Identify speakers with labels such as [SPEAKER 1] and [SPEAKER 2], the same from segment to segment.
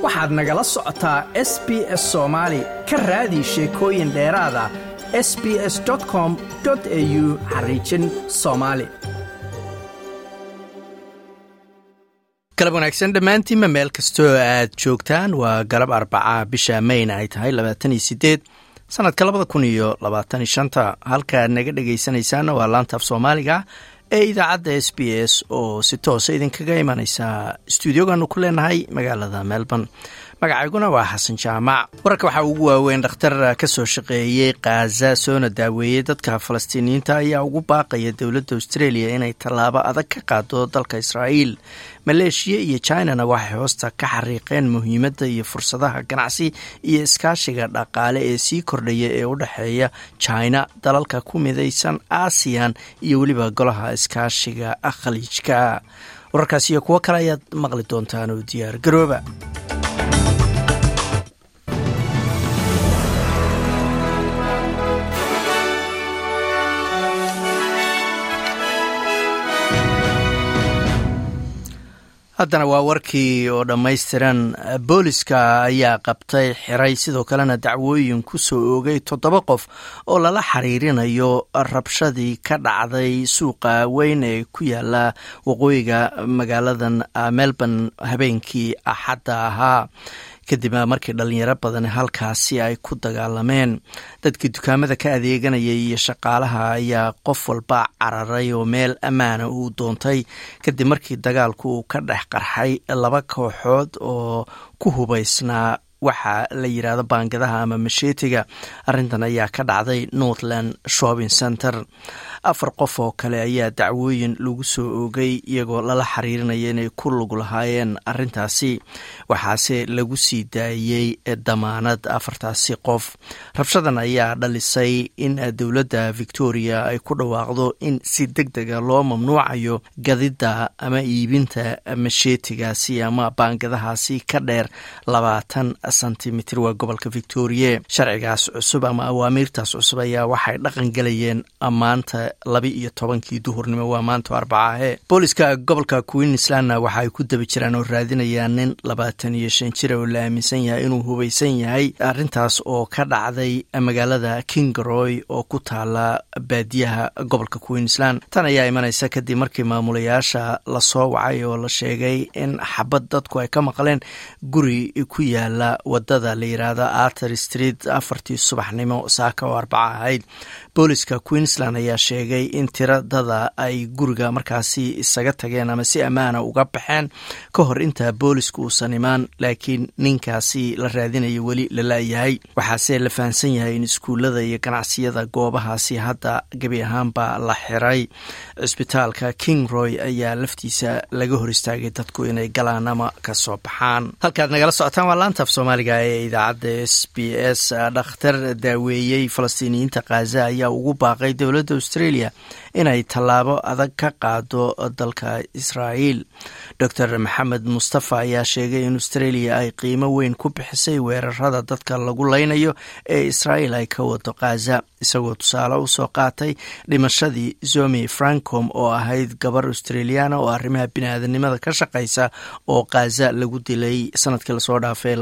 [SPEAKER 1] waxaad nagala socotaa s b s soomaali ka raadi sheekooyin dheeraada s b s com au xariijin soomaali galab wanaagsan dhammaantiinma meel kastoo aad joogtaan waa galab arbaca bisha mayna ay tahay labaatan iyo sideed sanadka labada kun iyo labaatan iyo shanta halkaaad naga dhegaysanaysaana waa laanta af soomaaliga ee idaacadda s b s oo si toosa idinkaga imanaysa stuudiogaanu ku leenahay magaalada melbourne magacayguna waa xasan jaamac wararka waxaa ugu waaweyn dhakhtar ka soo shaqeeyey khaza soona daaweeyey dadka falastiiniyiinta ayaa ugu baaqaya dowladda australia inay tallaabo adag ka qaado dalka israa'iil maleeshiya iyo chinana waxay hoosta ka xariiqeen muhiimadda iyo fursadaha ganacsi iyo iskaashiga dhaqaale ee sii kordhaya ee u dhexeeya china dalalka ku midaysan aasiyan iyo weliba golaha iskaashiga khaliijka wararkaas iyo kuwo kale ayaad maqli doontaan oo diyaar garooba haddana waa warkii oo dhammaystiran booliska ayaa qabtay xiray sidoo kalena dacwooyin ku soo oogay toddoba qof oo lala xiriirinayo rabshadii ka dhacday suuqa weyn ee ku yaala waqooyiga magaaladan melbourne habeenkii axadda ahaa kadib markii dhalinyaro badan halkaasi ay ku dagaalameen dadkii dukaamada ka adeeganayay iyo shaqaalaha ayaa qof walba cararay oo meel ammaana uu doontay kadib markii dagaalku uu ka dhex qarxay laba kooxood oo ku hubaysnaa waxa la yidhaahdo baangadaha ama masheetiga arrintan ayaa ka dhacday northland shopping center afar qof oo kale ayaa dacwooyin lagu soo oogay iyagoo lala xiriirinaya inay ku lug lahaayeen arrintaasi waxaase lagu sii daayey damaanad afartaasi qof rabshadan ayaa dhalisay in dowladda victoria ay ku dhawaaqdo in si deg dega loo mamnuucayo gadidda ama iibinta masheetigaasi ama baangadahaasi ka dheer labaatan sentimitir waa gobolka victoria sharcigaas cusub ama awaamiirtaas cusub ayaa waxay dhaqan gelayeen maanta laba iyo tobankii duhurnimo waa maanta arbacaahe booliska gobolka queenslandna waxa ay ku daba jiraan oo raadinayaan nin labaatan iyo shan jira oo la aaminsan yahay inuu hubaysan yahay arrintaas oo ka dhacday magaalada kingaroy oo ku taala baadiyaha gobolka queensland tan ayaa imanaysa kadib markii maamulayaasha lasoo wacay oo la sheegay in xabad dadku ay ka maqleen guri ku yaala wadada la yiraahdo arter street afartii subaxnimo saaka oo arbaca ahayd booliska queensland ayaa sheegay in tiradada ay guriga markaasi isaga tageen ama si ammaana uga baxeen ka hor intaa booliska uusan imaan laakiin ninkaasi la raadinayo weli la laayahay waxaase la fahamsan yahay in iskuullada iyo ganacsiyada goobahaasi hadda gebi ahaanba la xiray cisbitaalka kingroy ayaa laftiisa laga hor istaagay dadku inay galaan ama kasoo baxaan halkaad nagala socotaan waa laantaaf soomaaliga ee idaacadda s b s dhakhtar daaweeyey falastiiniyiinta khaza ayaa ugu baaqay dowladda australia inay tallaabo adag ka qaado dalka israa'iil dor maxamed mustafa ayaa sheegay in australia ay qiimo weyn ku bixisay weerarada dadka lagu leynayo ee israa'iil ay ka wado khaza isagoo tusaale usoo qaatay dhimashadii zomi francom oo ahayd gabar australiana oo arrimaha biniaadanimada ka shaqaysa oo khaza lagu dilay sanadkii lasoo dhaafay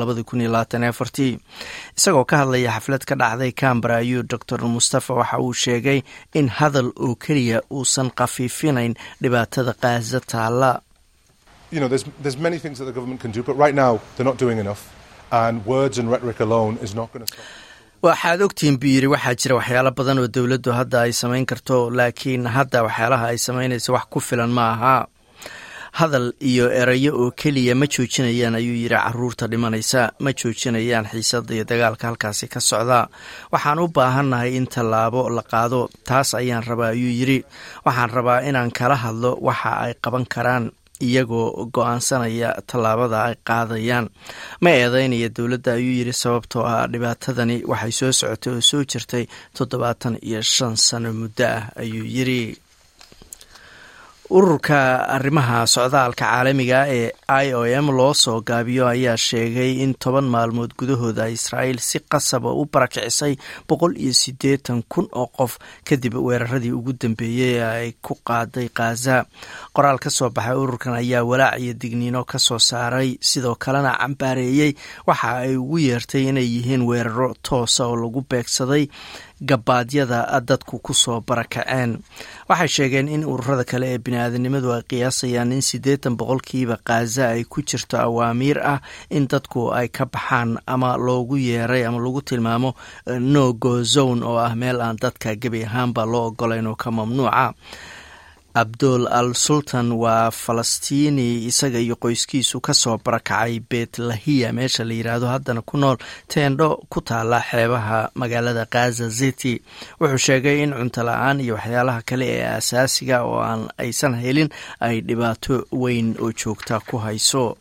[SPEAKER 1] isagoo ka hadlaya xaflad ka dhacday cambara ayuu dor mustafa waxa uu sheegay in hadal oo keliya uusan khafiifinayn dhibaatada khaza taala
[SPEAKER 2] you know, there's, there's many things that the government can do, but right now they're not doing enough. And words and rhetoric alone is not going to stop.
[SPEAKER 1] waxaad ogtihiin buu yidhi waxaa jira waxyaalo badan oo dowladdu hadda ay samayn karto laakiin hadda waxyaalaha ay samaynaysa wax ku filan ma aha hadal iyo erayo oo keliya ma joojinayaan ayuu yidhi caruurta dhimanaysa ma joojinayaan xiisada iyo dagaalka halkaasi ka socda waxaan u baahannahay in tallaabo la qaado taas ayaan rabaa ayuu yidhi waxaan rabaa inaan kala hadlo waxa ay qaban karaan iyagoo go-aansanaya tallaabada ay qaadayaan ma eedeynaya dowladda ayuu yidhi sababtoo ah dhibaatadani waxay soo socotay oo soo jirtay toddobaatan iyo shan sano muddo ah ayuu yidhi ururka arrimaha socdaalka caalamiga ee i o m loo soo gaabiyo ayaa sheegay in toban maalmood gudahooda israa'iil si qasaba u barakicisay boqol iyo siddeetan kun oo qof kadib weeraradii ugu dambeeyey ee ay ku qaaday khaza qoraal ka soo baxay ururkan ayaa walaac iyo digniino ka soo saaray sidoo kalena cambaareeyey waxa ay ugu yeertay inay yihiin weeraro toosa oo lagu beegsaday gabaadyada dadku kusoo barakaceen waxay sheegeen in ururada kale ee bini-aadanimadu ay qiyaasayaan in siddeetan boqolkiiba khaza ay ku jirto awaamiir ah in dadku ay ka baxaan ama loogu yeeray ama lagu tilmaamo no go zone oo ah meel aan dadka gebi ahaanba loo ogolayn oo ka mamnuuca abdul al sultan waa falastiini isaga iyo qoyskiisu kasoo barakacay betlahiya meesha la yiraahdo haddana ku nool teendho ku taala xeebaha magaalada khaza city wuxuu sheegay in cunto la-aan iyo waxyaalaha kale ee asaasiga oo aan aysan helin ay dhibaato weyn oo joogta ku hayso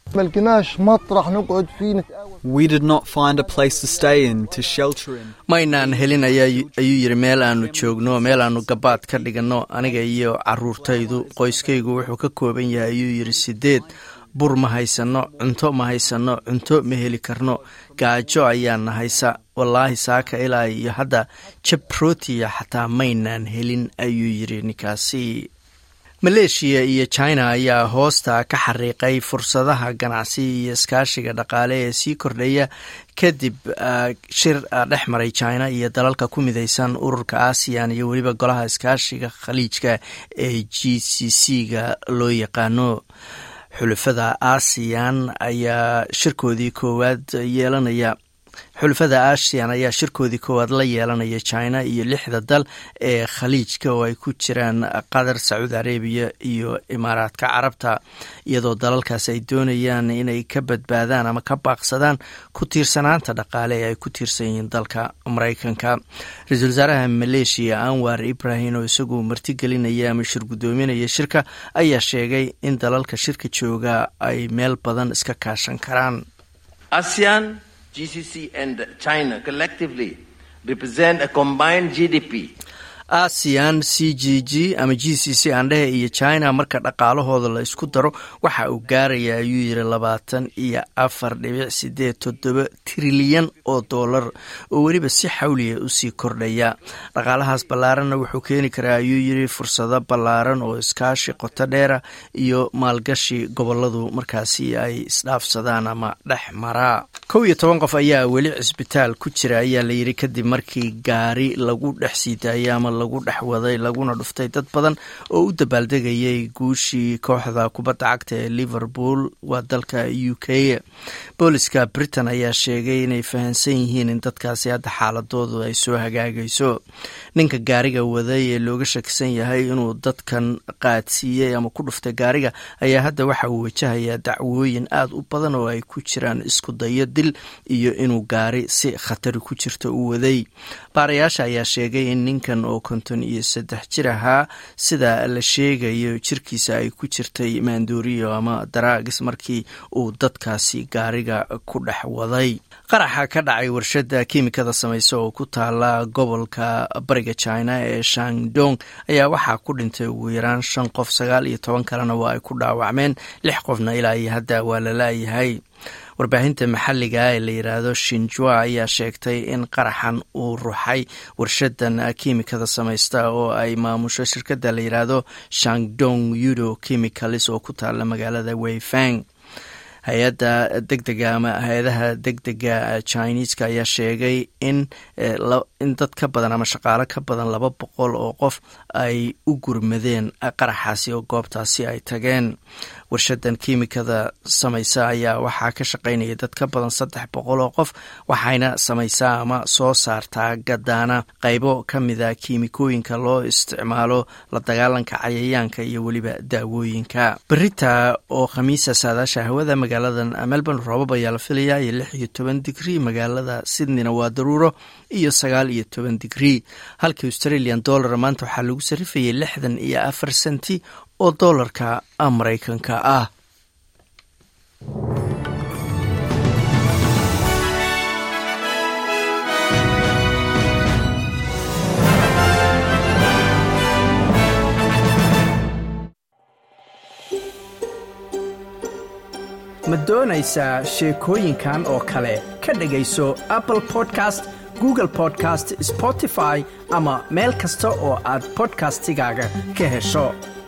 [SPEAKER 1] maynaan helin ayuu yiri meel aanu joogno meel aanu gabaad ka dhiganno aniga iyo caruurtaydu qoyskaygu wuxuu ka kooban yahay ayuu yiri sideed bur ma haysanno cunto ma haysanno cunto ma heli karno gaajo ayaana haysa wallaahi saaka ilaa iyo hadda jabrotiya xataa maynaan helin ayuu yiri ninkaasi maleeshiya iyo china ayaa hoosta ka xariiqay fursadaha ganacsi iyo iskaashiga dhaqaale ee sii kordhaya kadib shir dhex maray china iyo dalalka ku midaysan ururka aasiyan iyo weliba golaha iskaashiga khaliijka ee g c c ga loo yaqaano xulafada aasiyan ayaa shirkoodii koowaad yeelanaya xulafada aasiyan ayaa shirkoodii koowaad la yeelanaya china iyo lixda dal ee khaliijka oo ay ku jiraan qatar sacuudi arabiya iyo imaaraadka carabta iyadoo dalalkaas ay doonayaan inay ka badbaadaan ama ka baaqsadaan ku tiirsanaanta dhaqaale ee ay ku tiirsan yihiin dalka maraykanka ra-iisul wasaaraha maleeshiya anwar ibrahim oo isagu martigelinaya ama shir guddoominaya shirka ayaa sheegay in dalalka shirka jooga ay meel badan iska kaashan karaan
[SPEAKER 3] GCC and China collectively represent a combined GDP
[SPEAKER 1] aasiyan c g g ama g c c aandhehe iyo china marka dhaqaalahooda la isku daro waxa uu gaaraya ayuu yiri labaatan iyo afar dhibic sideed toddoba trilyan oo dollar oo weliba si xawliya usii kordhaya dhaqaalahaas ballaaranna wuxuu keeni karaa ayuu yiri fursado ballaaran oo iskaashi qoto dheera iyo maalgashi goboladu markaasi ay isdhaafsadaan ama dhex maraa kow iyo toban qof ayaa weli cisbitaal ku jira ayaa la yiri kadib markii gaari lagu dhex sii daayay ama lagu dhex waday laguna dhuftay dad badan oo u dabaaldegayay guushii kooxda kubadda cagta ee liverpool waa dalka u k booliska britain ayaa sheegay inay fahamsan yihiin in dadkaasi hadda xaaladoodu ay soo hagaagayso ninka gaariga waday ee looga shakisan yahay inuu dadkan qaadsiiyey ama ku dhuftay gaariga ayaa hadda waxa uu wajahayaa dacwooyin aada u badan oo ay ku jiraan isku dayo dil iyo inuu gaari si khatari ku jirta u waday baarayaasha ayaa sheegay in ninkan oo konton iyo saddex jir ahaa sida la sheegayo jirkiisa ay ku jirtay maandooriyo ama daraagis markii uu dadkaasi gaariga ku dhex waday qaraxa ka dhacay warshada kiimikada samaysa oo ku taala gobolka bariga china ee shangdong ayaa waxaa ku dhintay ugu yaraan shan qof sagaal iyo toban kalena waa ay ku dhaawacmeen lix qofna ilaa iyo hadda waa la laayahay warbaahinta maxalliga ee la yidhaahdo shinjua ayaa sheegtay in qaraxan uu ruxay warshadan kiimikada samaysta oo ay maamusho shirkadda la yidhaahdo shangdong yudo chemicalis oo ku taala magaalada weyfang hay-adda degdega ama hay-adaha degdega chineeska ayaa sheegay in in dad ka badan ama shaqaalo ka badan laba boqol oo qof ay u gurmadeen qaraxaasi oo goobtaasi ay tageen warshadan kiimikada samaysa ayaa waxaa ka shaqaynaya dad ka badan saddex boqol oo qof waxayna samaysaa ama soo saartaa gadaana qaybo ka mida kiimikooyinka loo isticmaalo la dagaalanka cayayaanka iyo weliba daawooyinka berita oo khamiisa saadaasha hawada magaalada melbourne roobab ayaa la filayaa iyo lix iyo toban digrii magaalada sydneyna waa daruuro iyo sagaal iyo toban digrii halka australian dollar maanta waxaa lagu sarifayay lixdan iyo afar senti oo doolarka maraykanka ah ma doonaysaa sheekooyinkan oo kale ka dhegayso apple podcast google podcast spotify ama meel kasta oo aad bodkastigaaga ka hesho